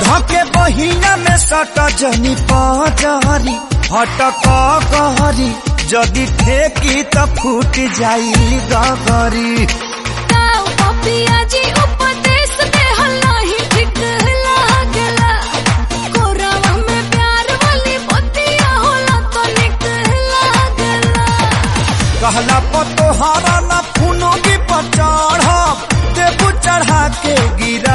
धके बहिना में सट जनी पजरी हटक कहरी जदि ठेकी त फूट जाई गगरी ताऊ पपिया जी उपदेश दे हल्ला ही ठीक लागला कोरावा में प्यार वाली बतिया होला तो निक लागला कहला पतोहारा ना फूनो की पर चढ़ देबू चढ़ा के गिरा